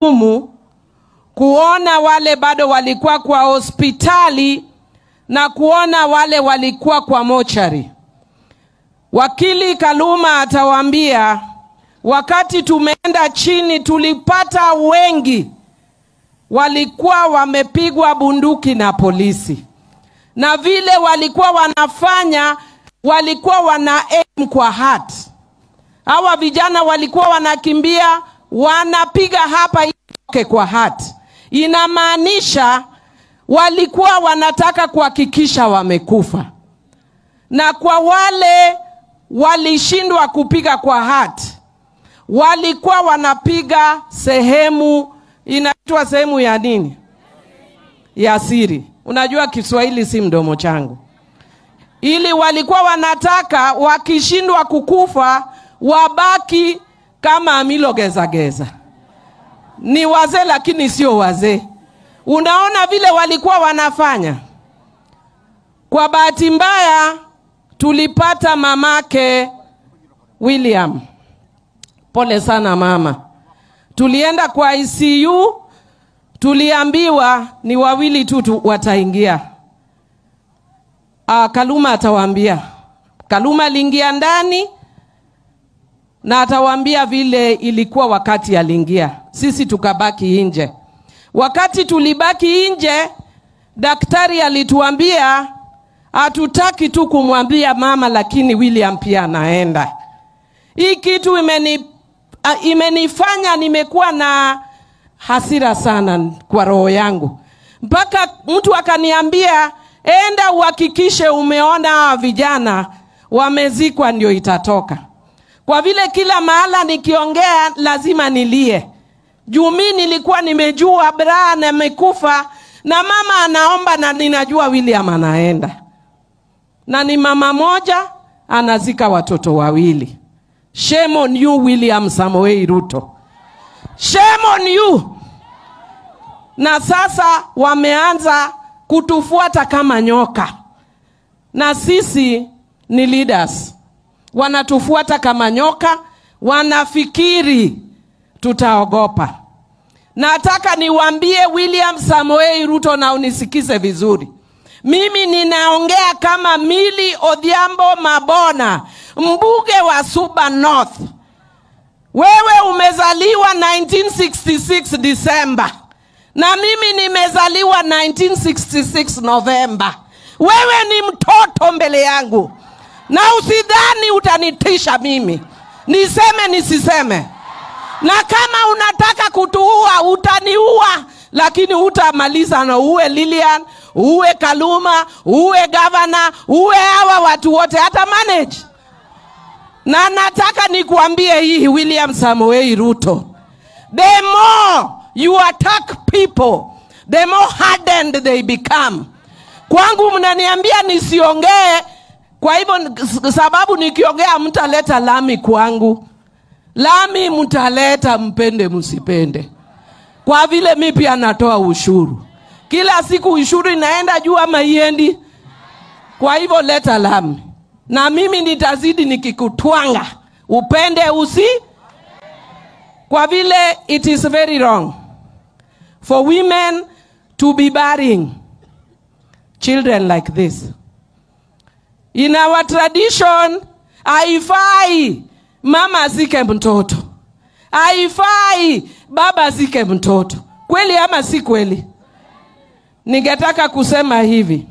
umu kuona wale bado walikuwa kwa hospitali na kuona wale walikuwa kwa mochari. Wakili Kaluma atawaambia wakati tumeenda chini, tulipata wengi walikuwa wamepigwa bunduki na polisi, na vile walikuwa wanafanya, walikuwa wana aim kwa heart. Hawa vijana walikuwa wanakimbia, wanapiga hapa itoke kwa heart. Inamaanisha walikuwa wanataka kuhakikisha wamekufa, na kwa wale walishindwa kupiga kwa heart, walikuwa wanapiga sehemu inaitwa sehemu ya nini? Ya siri. Unajua Kiswahili si mdomo changu. Ili walikuwa wanataka wakishindwa kukufa wabaki kama Amilo Gezageza. Ni wazee lakini sio wazee. Unaona vile walikuwa wanafanya. Kwa bahati mbaya tulipata mamake William. Pole sana mama. Tulienda kwa ICU, tuliambiwa ni wawili tu tu wataingia. Ah, Kaluma atawaambia. Kaluma aliingia ndani na atawaambia vile ilikuwa wakati aliingia. Sisi tukabaki nje. Wakati tulibaki nje, daktari alituambia hatutaki tu kumwambia mama, lakini William pia anaenda. Hii kitu imeni, a, imenifanya nimekuwa na hasira sana kwa roho yangu, mpaka mtu akaniambia enda uhakikishe umeona hawa vijana wamezikwa, ndio itatoka. Kwa vile kila mahala nikiongea lazima nilie, juu mi nilikuwa nimejua Brian amekufa na mama anaomba, na ninajua William anaenda, na ni mama moja anazika watoto wawili. Shame on you William Samoei Ruto, shame on you. Na sasa wameanza kutufuata kama nyoka, na sisi ni leaders, wanatufuata kama nyoka, wanafikiri tutaogopa. Nataka niwaambie William Samoei Ruto, na unisikize vizuri. Mimi ninaongea kama Mili Odhiambo Mabona, mbunge wa Suba North. Wewe umezaliwa 1966 Disemba na mimi nimezaliwa 1966 Novemba. Wewe ni mtoto mbele yangu, na usidhani utanitisha mimi niseme nisiseme. Na kama unataka kutuua utaniua, lakini utamaliza na uwe Lilian, uwe Kaluma, uwe gavana, uwe hawa watu wote, hata manage. Na nataka nikuambie hii, William Samoei Ruto, the more you attack people, the more hardened they become. Kwangu mnaniambia nisiongee, kwa hivyo sababu nikiongea mtaleta lami kwangu. Lami mtaleta, mpende msipende, kwa vile mi pia natoa ushuru kila siku. Ushuru inaenda juu ama iendi? Kwa hivyo leta lami, na mimi nitazidi nikikutwanga, upende usi, kwa vile it is very wrong for women to be burying children like this. In our tradition, haifai mama azike mtoto, haifai baba azike mtoto. Kweli ama si kweli? Ningetaka kusema hivi,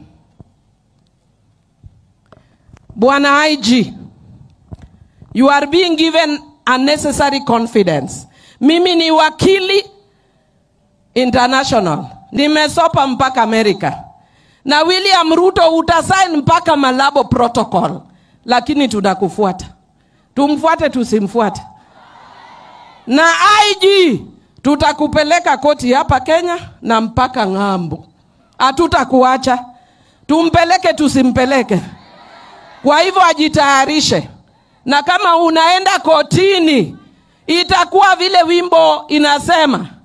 Bwana IG, you are being given unnecessary confidence. Mimi ni wakili international, nimesopa mpaka Amerika, na William Ruto utasaini mpaka Malabo Protocol, lakini tunakufuata. Tumfuate tusimfuate? Na IG tutakupeleka koti hapa Kenya na mpaka ng'ambo, hatutakuacha. Tumpeleke tusimpeleke? Kwa hivyo ajitayarishe, na kama unaenda kotini itakuwa vile wimbo inasema